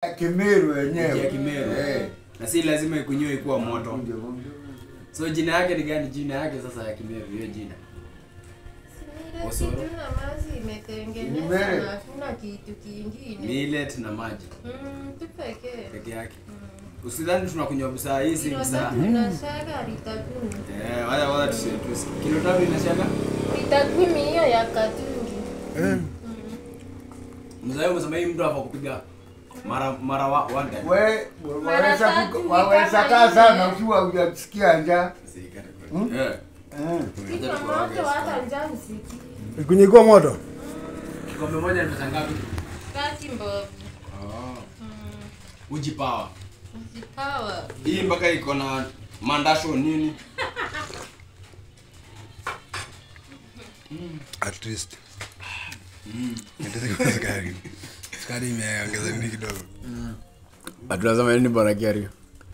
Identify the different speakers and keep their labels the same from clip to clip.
Speaker 1: Kimeru
Speaker 2: Uji ya
Speaker 1: wenyewe.
Speaker 2: Kimeru.
Speaker 1: Eh.
Speaker 2: Na si lazima ikunywe ikuwa moto.
Speaker 1: Ndio, ndio.
Speaker 2: So jina yake ni gani? Jina yake sasa ya Kimeru hiyo jina.
Speaker 3: Ile
Speaker 2: Osoro.
Speaker 3: kitu na mazi
Speaker 1: Ni
Speaker 3: imetengenezwa
Speaker 1: mere.
Speaker 3: na hakuna kitu kingine.
Speaker 2: Millet na maji
Speaker 3: Mm, tu pekee.
Speaker 2: peke yake.
Speaker 3: Mm.
Speaker 2: Usidhani tunakunywa busaa hii si
Speaker 3: Kilo
Speaker 2: busaa.
Speaker 3: tatu inashaga lita kumi.
Speaker 2: Eh, wala wala tusi tusi. Kilo tatu inashaga.
Speaker 3: Lita kumi hiyo ya katungi. Mm.
Speaker 2: Mzee umesema hii mtu hapa kupiga mara mara wa one time.
Speaker 1: We,
Speaker 3: Mara
Speaker 1: waweza
Speaker 3: tatu
Speaker 1: kuka-
Speaker 3: ni
Speaker 1: waweza
Speaker 3: kama
Speaker 1: kaa
Speaker 3: ile.
Speaker 1: sana ukiwa hujasikia njaa.
Speaker 2: Si kata
Speaker 1: Hmm?
Speaker 2: kwa. Eh.
Speaker 1: Eh.
Speaker 3: Kiko moto hata njaa msiki.
Speaker 4: Ikunyikuwa moto.
Speaker 2: Kikombe moja ni pesa ngapi?
Speaker 3: Kati mbovu.
Speaker 2: Oh.
Speaker 3: Mm.
Speaker 2: Uji power.
Speaker 3: Ujipawa.
Speaker 2: Hii mpaka iko na mandasho nini?
Speaker 4: At least. Ndio kwa sukari. Sukari imeongeza nini kidogo.
Speaker 2: Atunasema nini bora kiari?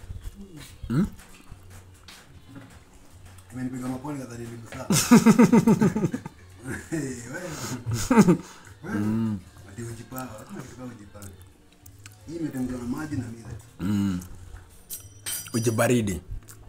Speaker 4: Imenipiga maponi kadhani ni busaa. Ati ujipawa, hakuna kitu kama ujipawa. Hii imetengenezwa na maji na millet.
Speaker 2: Mm. Uji baridi.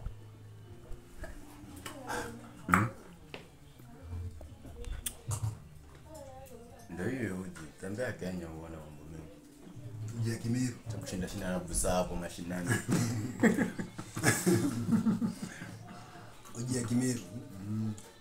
Speaker 2: Ndio hiyo uji. Tembea Kenya uone mambo mengi.
Speaker 4: Uji ya Kimeru.
Speaker 2: Kushinda shinda na busaa hapo mashinani.
Speaker 4: Uji ya Kimeru.